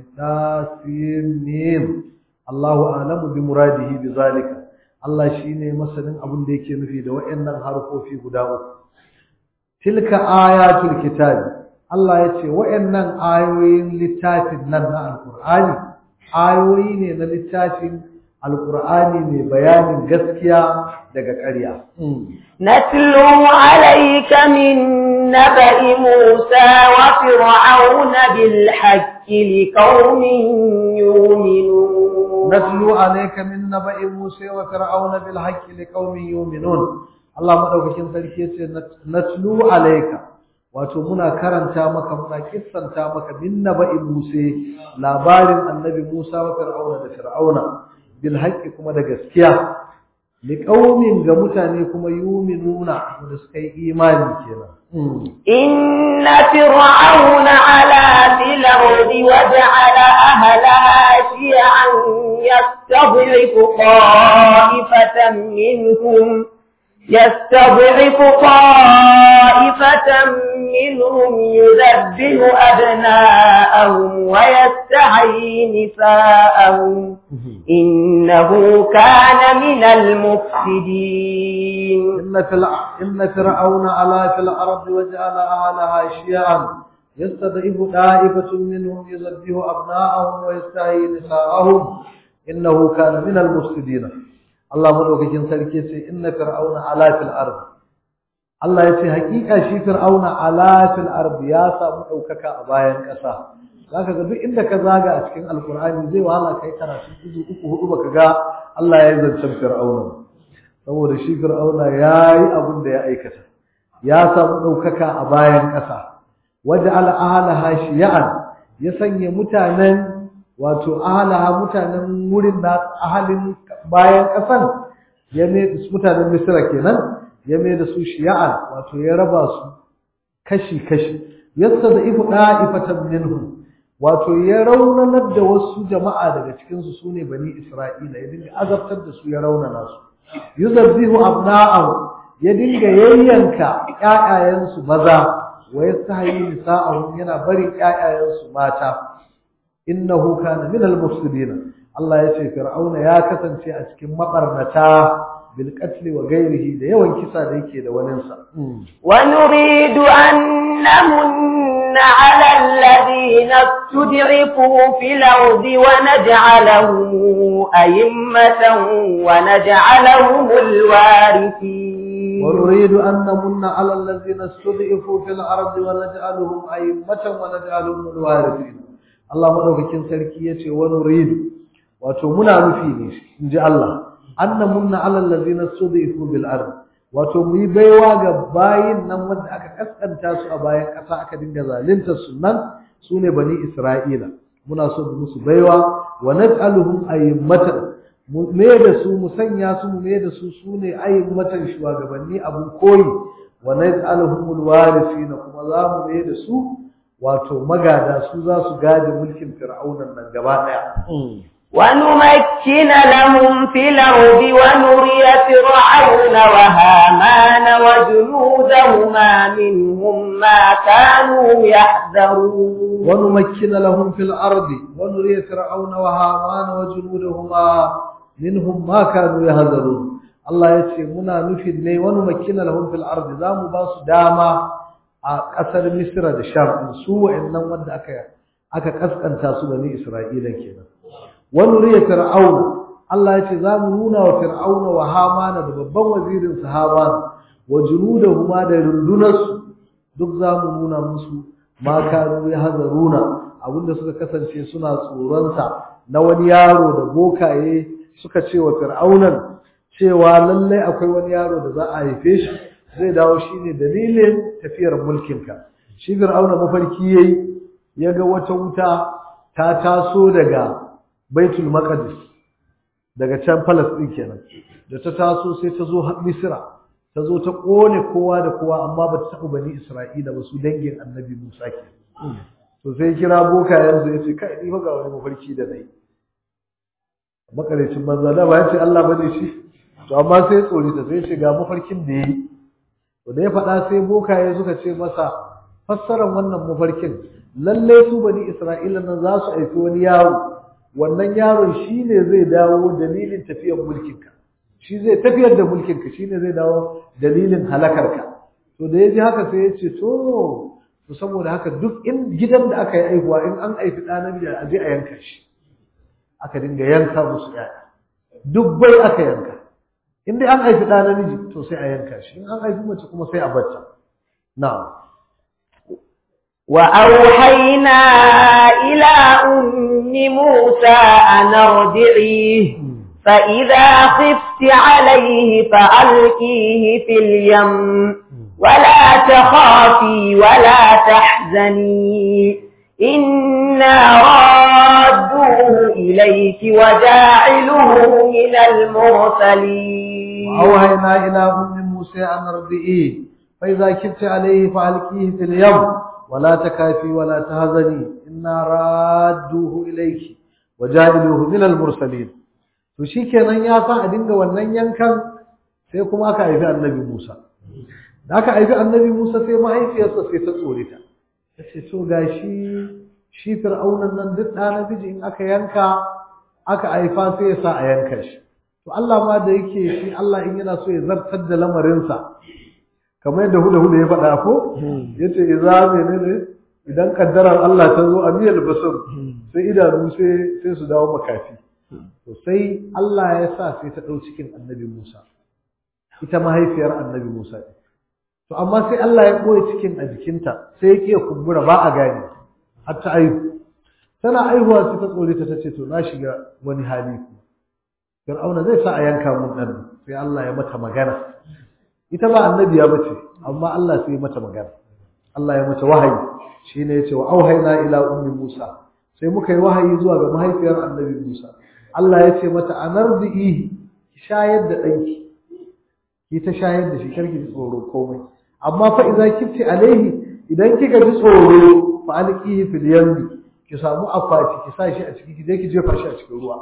tasim Allahu a'lamu bi muradihi bi zalika Allah shine masanin abin da yake nufi da waɗannan harfofi guda uku tilka ayatul kitab Allah yace waɗannan ayoyin littafin nan na alqur'ani ayoyi ne na littafin alqur'ani mai bayanin gaskiya daga ƙarya نتلو عليك من نبأ موسى وفرعون بالحق لقوم يؤمنون نتلو عليك من نبأ موسى وفرعون بالحق لقوم يؤمنون Allah madaukakin sarki yace natlu alayka wato muna karanta maka muna kissanta maka min naba'i Musa labarin annabi Musa wa Fir'auna da Fir'auna bil haqqi kuma da gaskiya li qaumin ga mutane kuma yuminuna da suka yi imani kenan inna fir'auna ala fil ardi waja'ala ahlaha shi'an yastad'ifu qa'ifatan minhum يستضعف طائفة منهم يذبه أبناءهم ويستحيي نساءهم إنه كان من المفسدين إن, في الع... إن فرعون علا في الأرض وجعل أهلها شيعا يستضعف طائفة منهم يذبه أبناءهم ويستحيي نساءهم إنه كان من المفسدين Allah madaukakin sarki ce inna fir'auna ala fil ard Allah yace hakika shi fir'auna ala fil ard ya samu daukaka a bayan kasa zaka ga duk inda ka zaga a cikin alqur'ani zai wahala kai karatu izu uku hudu baka ga Allah ya zance fir'auna saboda shi fir'auna yayi abin da ya aikata ya samu daukaka a bayan kasa waja'ala ahlaha shi'an ya sanya mutanen wato ahalaha mutanen wurin na ahalin bayan ƙasan ya mai mutanen misira kenan ya mai da su shiya'an wato ya raba su kashi-kashi yadda da ifu ɗa'ifatan minhu wato ya raunanar da wasu jama'a daga cikinsu su ne bani isra'ila ya dinga azabtar da su ya raunana su yuzabbihu abna'ahu ya dinga yayyanka ƴaƴayensu maza wa yastahyi nisa'ahum yana barin ƴaƴayensu mata innahu kana min al-mufsidin Allah ya ce Fir'auna ya kasance a cikin mabarnata bil qatl wa ghairihi da yawan kisa da yake da wanin sa wa nuridu an namunna 'ala alladhina tud'ifu fil ardi wa naj'alahum a'immatan wa naj'alahum al-warithin wa nuridu an namunna 'ala alladhina tud'ifu fil ardi wa naj'alahum a'immatan wa naj'alahum al-warithin Allah madaukakin sarki yace wa nuridu wato muna nufi ne inji Allah anna munna alal ladina sudifu bil ard wato mu yi baiwa ga bayin nan wanda aka kaskanta su a bayan ƙasa aka dinga zalunta su nan sune bani Isra'ila muna so mu musu baiwa wa naj'aluhum a'immatan mu me da su mu sanya su mu me da su sune a'immatan shugabanni abun koyi wa naj'aluhum alwarithina kuma za mu me da su wato magada su za su gadi mulkin fir'aunan nan gaba daya ونمكن لهم في الأرض ونري فرعون وهامان وجنودهما منهم ما كانوا يحذرون ونمكن لهم في الأرض ونري فرعون وهامان وجنودهما منهم ما كانوا يحذرون الله يتي منا نفيد ne ونمكن لهم في الأرض zamu ba su dama a ƙasar Misra da Sham su wa'annan wanda aka aka kaskanta su bani Isra'ila kenan wani riya fir'auna Allah ya ce za mu nuna wa fir'auna wa hamana da babban wazirin sa hamana wa junudahuma da rundunarsu duk za mu nuna musu ma kanu ya hazaruna abinda suka kasance suna tsoronsa na wani yaro da bokaye suka ce wa fir'aunan cewa lallai akwai wani yaro da za a haife shi zai dawo shine dalilin tafiyar mulkinka shi fir'auna mafarki yayi ya ga wata wuta ta taso daga baitul maqdis daga can Palestine kenan da ta taso sai ta zo Misra ta zo ta kone kowa da kowa amma ba ta taɓa bani Isra'ila ba su dangin Annabi Musa ke to sai kira boka yanzu yace kai ni fa ga wani mafarki da nayi makarecin manzo da ba yace Allah bane shi to amma sai tsori ta sai ce ga mafarkin da yayi to da ya faɗa sai bokaye suka ce masa fassarar wannan mafarkin lalle su bani Isra'ila nan za su aiki wani yaro wannan yaron shi ne zai dawo dalilin tafiyar mulkinka shi zai tafiyar da mulkinka shi ne zai dawo dalilin halakarka to da ya ji haka sai ya ce to to saboda haka duk in gidan da aka yi aihuwa in an aifi ɗa namiji a je a yanka shi aka dinga yanka musu ƴaƴa dubbai aka yanka in dai an haifi ɗa namiji to sai a yanka shi in an haifi mace kuma sai a bacca na'am وأوحينا إلى أم موسى أن ارضعيه فإذا خفت عليه فألقيه في اليم ولا تخافي ولا تحزني إنا رادوه إليك وجاعله من المرسلين وأوهينا إلى أم موسى أن ارضئيه فإذا كبت عليه فألقيه في اليم ولا تكافي ولا تهزني إنا رادوه إليك وجاعلوه من المرسلين to shikenan ya sa a dinga wannan yankan sai kuma aka haifi annabi Musa da aka haifi annabi Musa sai mahaifiyarsa sai ta tsore ta tace to gashi shi fir'aunan nan duk ɗa namiji in aka yanka aka haifa sai ya sa a yanka shi to Allah ma da yake shi Allah in yana so ya zartar da lamarinsa kamar yadda huda huda ya faɗa ko yace idza menene idan kaddarar Allah ta zo a miyar basir sai idanu sai sai su dawo makafi to sai Allah ya sa sai ta ɗau cikin annabi Musa ita mahaifiyar annabi Musa to amma sai Allah ya ɓoye cikin a jikinta sai ya kiya kumbura ba a gane har ta aihu tana aihuwa sai ta tsore ta tace to na shiga wani hali ku Fir'auna zai sa a yanka mun dan sai Allah ya mata magana ita ba annabiya bace amma Allah sai ya mata magana Allah ya mata wahayi shine yace wa auhayna ila ummi Musa sai muka yi wahayi zuwa ga mahaifiyar annabi Musa Allah ya ce mata anardihi ki shayar da danki ki ta shayar da shi karki ji tsoro komai amma fa idza kifti alaihi idan kika ji tsoro fa alqihi fil yammi ki samu akwati ki sa shi a ciki ki je ki jefa shi a cikin ruwa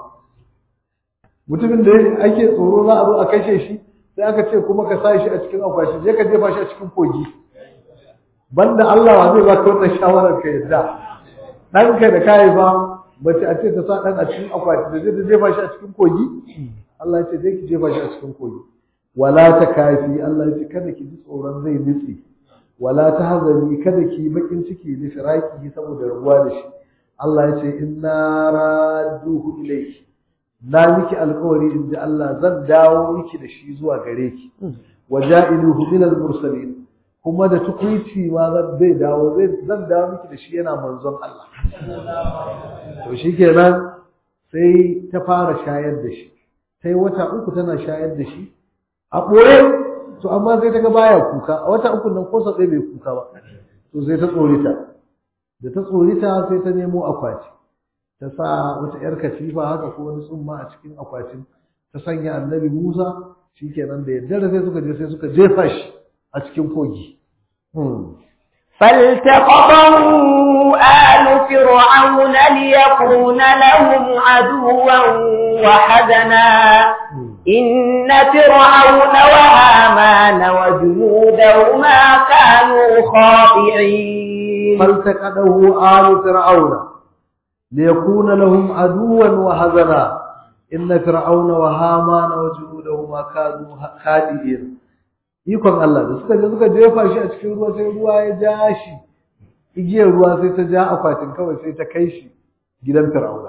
mutumin da ake tsoro za a zo a kashe shi sai aka ce kuma ka sa shi a cikin akwati je ka jefa shi a cikin kogi banda Allah wa zai baka wannan shawarar ka yadda ɗanka da kai ba mace a ce ta sa ɗan a cikin akwati da zai ta jefa shi a cikin kogi Allah ya ce zai ki jefa shi a cikin kogi wala ta kafi Allah ya ce kada ki ji tsoron zai nutse wala ta hazani kada ki bakin ciki da firaki saboda rabuwa da shi Allah ya ce inna raduhu ilayki na miki alƙawari in ji Allah zan dawo miki da shi zuwa gare ki wa ja'iluhu min al-mursalin kuma da tukuici ma zan zai dawo zai zan dawo miki da shi yana manzon Allah to shikenan sai ta fara shayar da shi sai wata uku tana shayar da shi a ɓoye to amma sai ta ga baya kuka a wata uku nan ko sa bai kuka ba to sai ta tsorita da ta tsorita sai ta nemo akwati ta sa wata yar katifa haka ko wani tsumma a cikin akwatin ta sanya annabi Musa shikenan da yaddare sai suka je sai suka jefa shi a cikin kogi فالتقطه آل فرعون ليكون لهم عدوا وحزنا إن فرعون وهامان وجنودهما كانوا خاطئين فالتقطه آل فرعون ليكون لهم عدوا وحزنا إن فرعون وهامان وجنودهما كانوا خاطئين ikon Allah da suka je suka jefa shi a cikin ruwa sai ruwa ya ja shi igiyar ruwa sai ta ja akwatin kawai sai ta kai shi gidan fir'auna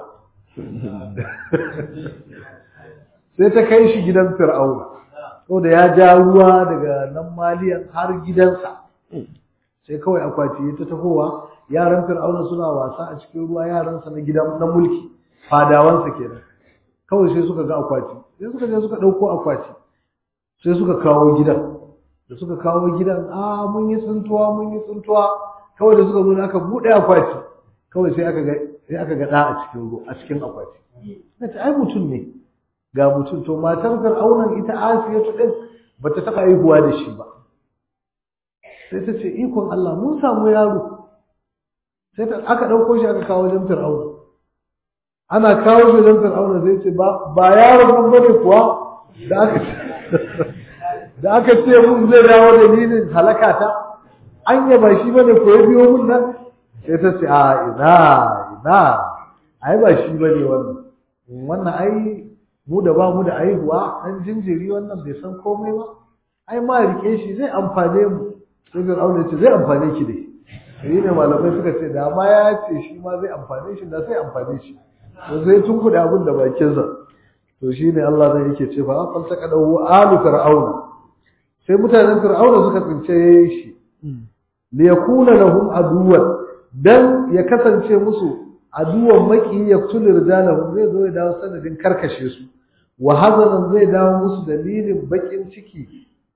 sai ta kai shi gidan fir'auna da ya ja ruwa daga nan maliyan har gidansa sai kawai akwati ya ta tahowa yaran fir'auna suna wasa a cikin ruwa yaransa na gidan na mulki fadawansa kenan kawai sai suka ga akwati sai suka je suka ɗauko akwati sai suka kawo gidan da suka kawo gidan a mun yi tsuntuwa mun yi tsuntuwa kawai da suka zo aka buɗe akwati kawai sai aka ga sai aka ga ɗa a cikin ruwa a cikin akwati nace ai mutum ne ga mutum to matar fir'aunan ita asiyatu din bata taɓa haihuwa da shi ba sai ta ce ikon Allah mun samu yaro sai ta aka ɗauko shi aka kawo wajen fir'auna ana kawo shi wajen fir'auna sai ce ba ba yaron nan bane kuwa da aka da aka ce mun zai dawo dalilin halaka ta anya ba shi bane ko ya biyo mun nan sai ta ce a ina ina ai ba shi bane wannan wannan ai mu da ba mu da aihuwa dan jinjiri wannan bai san komai ba ai ma rike shi zai amfane mu sai Fir'auna ce zai amfane ki dai sai ne malamai suka ce da ma ya ce shi ma zai amfane shi da sai amfane shi to sai tun kuɗa abin da bakin sa to shine Allah zai yake ce fa falta kadahu alu fir'auna sai mutanen fir'auna suka tsince shi li yakuna lahum aduwan dan ya kasance musu aduwan maki yaktul rijalahum zai zo ya dawo sanadin karkashe su wa hazanan zai dawo musu dalilin bakin ciki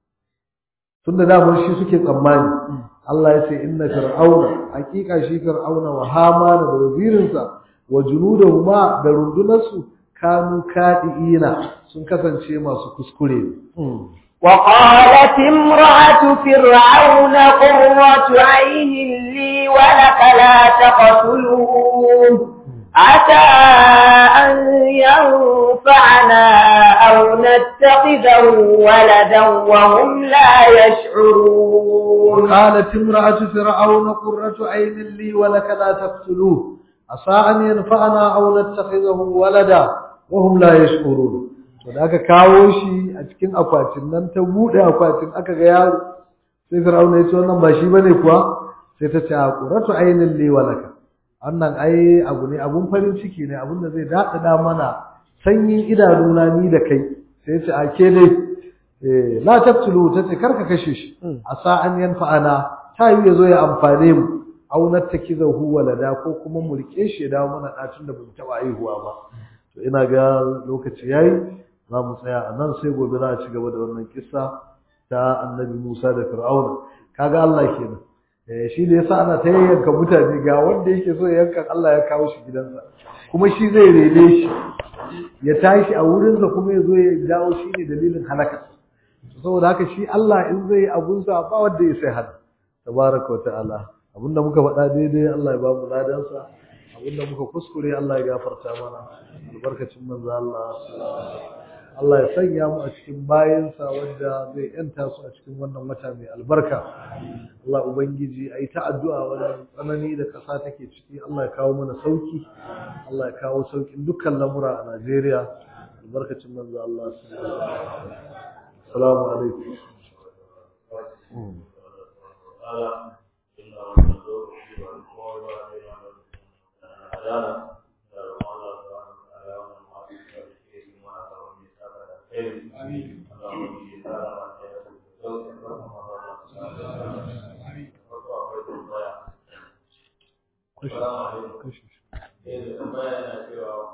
tunda da shi suke tsammani Allah ya ce inna fir'auna hakika shi fir'auna wa hamana da wazirinsa wa junudahuma da rundunarsu kanu kadiina sun kasance masu kuskure وقالت امرأة فرعون قرة عين لي ولك لا تقتلوه عسى أن ينفعنا أو نتخذه ولدا وهم لا يشعرون وقالت امرأة فرعون قرة عين لي ولك لا تقتلوه عسى أن ينفعنا أو نتخذه ولدا وهم لا يشعرون da aka kawo shi a cikin akwatin nan ta buɗe akwatin aka ga yaro sai fir'auna ya ce wannan ba shi bane kuwa sai ta ce a quratu ainin li walaka wannan ai abu ne abun farin ciki ne abun da zai daɗaɗa mana sanyin idanuna ni da kai sai ya ce a ke dai eh la taqtulu ta ce karka kashe shi asa an yanfa'ana ta yi ya zo ya amfane mu aw nattakizahu walada ko kuma mu rike shi ya dawo mana ɗacin da bamu taɓa haihuwa ba to ina ga lokaci yayi za mu tsaya a nan sai gobe za a ci gaba da wannan kissa ta annabi Musa da Fir'auna kaga Allah kenan eh shi da yasa ana ta yanka mutane ga wanda yake so ya yanka Allah ya kawo shi gidansa kuma shi zai rene shi ya tashi a wurinsa kuma ya zo ya dawo shi ne dalilin halaka saboda haka shi Allah in zai abunsa ba wanda ya sai hana tabaraka wa ta'ala abinda muka faɗa daidai Allah ya ba mu ladansa abinda muka kuskure Allah ya gafarta mana albarkacin manzo Allah Allah ya sanya mu a cikin bayansa wanda zai yanta su a cikin wannan wata mai albarka Allah ubangiji ayi ta addu'a wannan tsanani da kasa take ciki Allah ya kawo mana sauki Allah ya kawo saukin dukkan lamura a Najeriya albarkacin manzo Allah assalamu alaikum Assalamu alaikum. Eh, tambaya na cewa